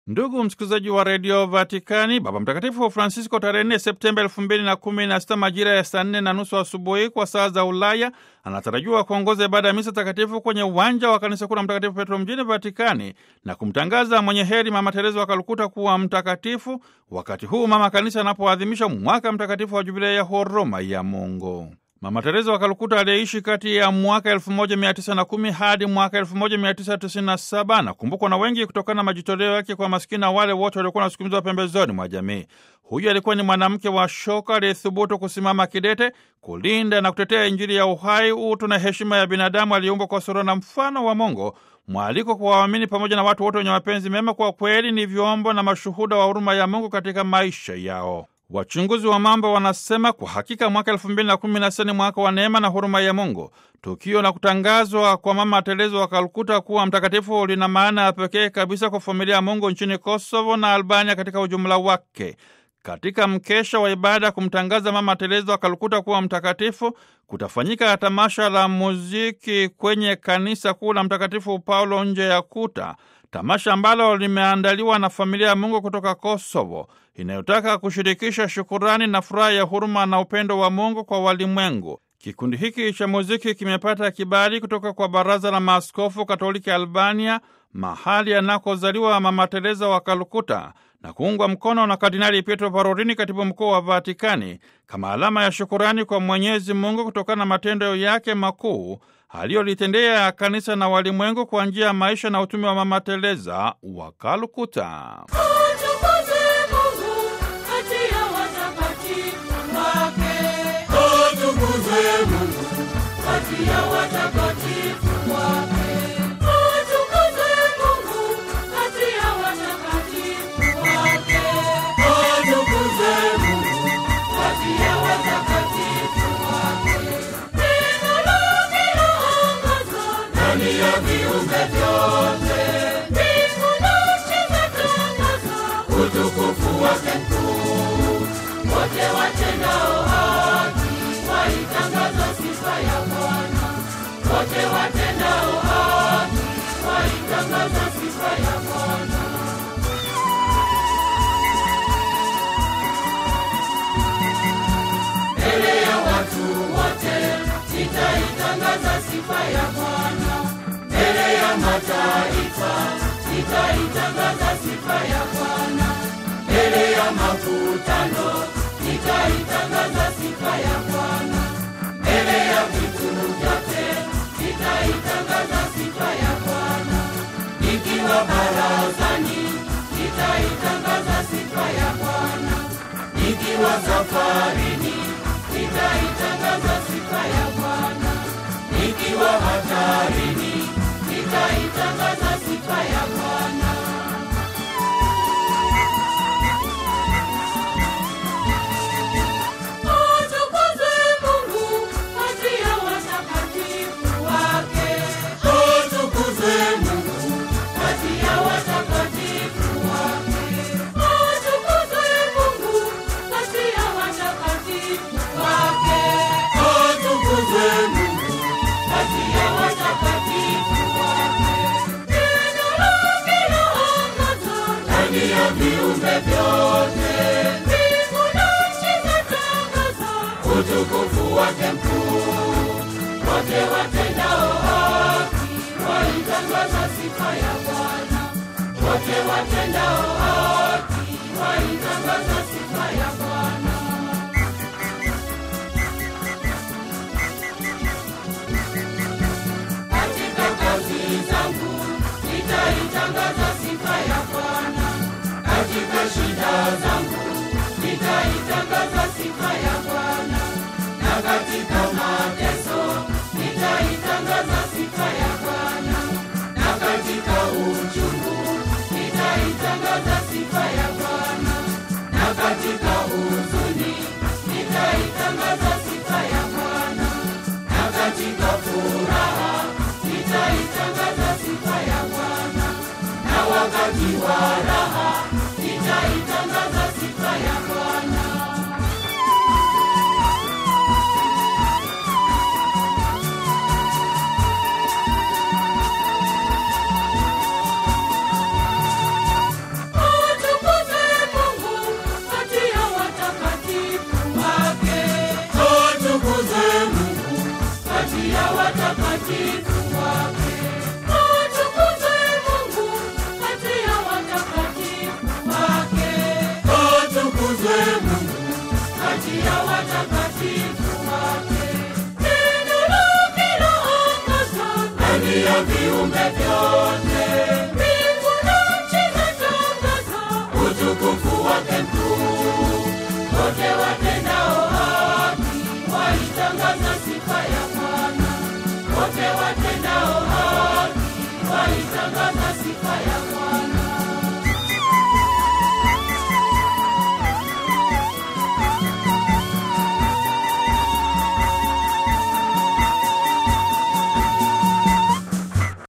Ndugu msikilizaji wa redio Vatikani, Baba Mtakatifu Francisco tarehe 4 Septemba elfu mbili na kumi na sita majira ya saa nne na nusu asubuhi kwa saa za Ulaya anatarajiwa kuongoza ibada ya misa takatifu kwenye uwanja wa kanisa kuu la Mtakatifu Petro mjini Vatikani na kumtangaza mwenye heri Mama Teresa wa Kalkuta kuwa mtakatifu, wakati huu mama kanisa anapoadhimisha mwaka mtakatifu wa jubilei ya huruma ya Mungu. Mama Teresa wa Kalkuta aliyeishi kati ya mwaka 1910 hadi mwaka 1997 anakumbukwa na wengi kutokana na majitoleo yake kwa maskini na wale wote waliokuwa wanasukumizwa pembezoni mwa jamii. Huyu alikuwa ni mwanamke wa shoka aliyethubutu kusimama kidete kulinda na kutetea Injili ya uhai, utu na heshima ya binadamu aliyeumbwa kwa sura na mfano wa Mungu. Mwaliko kwa waamini pamoja na watu wote wenye mapenzi mema, kwa kweli ni vyombo na mashuhuda wa huruma ya Mungu katika maisha yao. Wachunguzi wa mambo wanasema kwa hakika mwaka elfu mbili na kumi na sita ni mwaka wa neema na huruma ya Mungu. Tukio la kutangazwa kwa Mama Teresa wa Kalkuta kuwa mtakatifu lina maana ya pekee kabisa kwa familia ya Mungu nchini Kosovo na Albania katika ujumla wake. Katika mkesha wa ibada kumtangaza Mama Teresa wa Kalkuta kuwa mtakatifu, kutafanyika tamasha la muziki kwenye kanisa kuu la Mtakatifu Paulo nje ya kuta, tamasha ambalo limeandaliwa na familia ya Mungu kutoka Kosovo inayotaka kushirikisha shukurani na furaha ya huruma na upendo wa Mungu kwa walimwengu. Kikundi hiki cha muziki kimepata kibali kutoka kwa Baraza la Maaskofu Katoliki Albania, mahali anakozaliwa Mama Teresa wa Kalkuta, na kuungwa mkono na Kardinali Pietro Parolini, katibu mkuu wa Vatikani, kama alama ya shukurani kwa Mwenyezi Mungu kutokana na matendo yake makuu aliyolitendea kanisa na walimwengu kwa njia ya maisha na utume wa Mama Teresa wa Kalkuta. Utukufu wake mkuu, wote watendao haki waitangaza sifa ya Bwana. Wote watendao haki waitangaza sifa ya Bwana. Mbele ya watu wote nitaitangaza sifa ya Bwana. Mbele ya mataifa nitaitangaza sifa ya Bwana. Mbele ya makutano nitaitangaza sifa ya Bwana. Mbele ya vitu vyote nitaitangaza sifa ya Bwana. Nikiwa barazani nitaitangaza sifa ya Bwana. Nikiwa safarini nitaitangaza sifa ya Bwana. Nikiwa hatarini nitaitangaza sifa ya Bwana. Atukuzwe Mungu kati ya watakatifu wake. Atukuzwe Mungu kati ya watakatifu wake. Atukuzwe Mungu kati ya watakatifu wake. Atukuzwe Mungu kati ya watakatifu wake. Neno lake laangaza ndani ya viumbe vyote. Mbingu na nchi zatangaza utukufu wake mkuu. Wote watendao haki waitangaza sifa ya Bwana. Wote watendao haki waitangaza sifa ya Bwana. Katika kazi zangu nitaitangaza sifa ya Bwana. Katika shida zangu nitaitangaza sifa ya Bwana. Na katika mateso nitaitangaza sifa ya Bwana. Na katika uchungu nitaitangaza sifa ya Bwana. Na katika huzuni nitaitangaza sifa ya Bwana. Na katika furaha nitaitangaza sifa ya Bwana. Na wakati wa raha nitaitangaza sifa ya Bwana. atukuzwe Mungu kati ya watakatifu wake. Neno lake laongoza ndani ya viumbe vyote, mbingu na nchi zatangaza utukufu wake mkuu. Wote watendao haki waitangaza sifa ya Bwana, wote watendao haki waitangaza sifa ya Bwana.